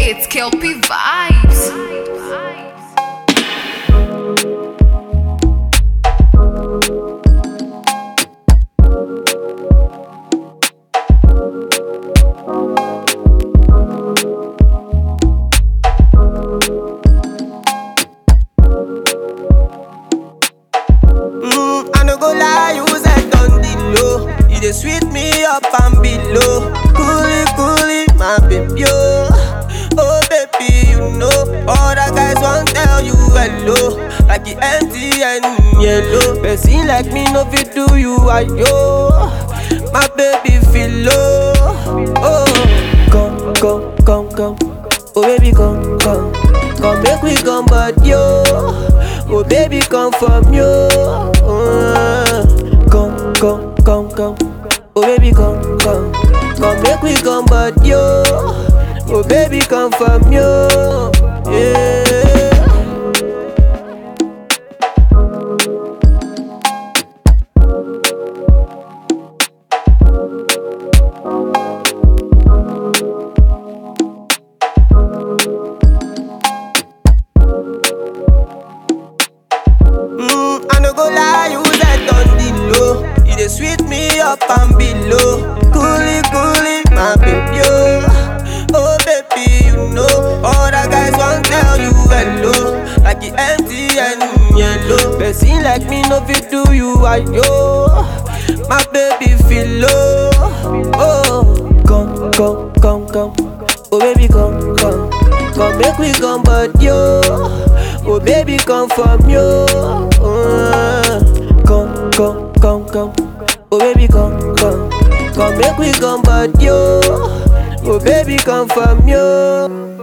It's Kelpie Vibes. Mm, I no go lie, you said on the low. You dey sweet me up and below. Coolie, coolie, my baby, oh. Oh, baby, you know. All the guys want tell you hello. Like the MTN yellow. Person like me no fit do you, ayo. My baby feel low. Oh, come, come, come, come. Oh, baby, come, come. Come make we come, but yo. Oh, baby, come from you. Uh, come, come, come, come. Oh, baby, come, come. Come make we come, but yo. Oh, baby, come from you. Yeah. Mm, I no go lie, you said on the low. You dey sweet me up and below. Coolie, coolie, my baby, oh. Oh, baby, you know. All the guys want tell you hello. Like the MTN yellow. Person like me no fit do you, ayo. My baby feel low. Oh, come, come, come, come. Oh, baby, come, come. Come make we come, but yo. Oh baby, come from you. Uh, come, come, come, come. Oh baby, come, come. Come make we come, but you. Oh baby, come from you.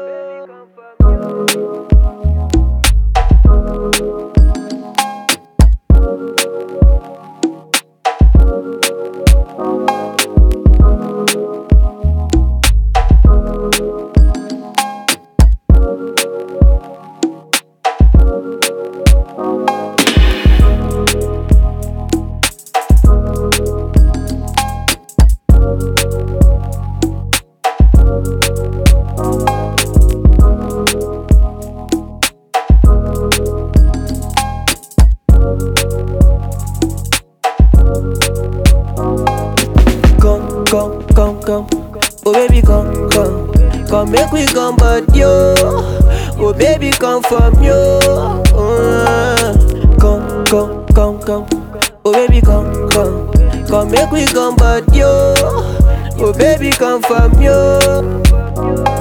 Come, come, come, come. Oh baby, come, come. Come make we come, but yo. Oh baby, come from you. Uh, come, come, come, come. Oh baby, come, come. Come make we come, but yo. Oh baby, come from you.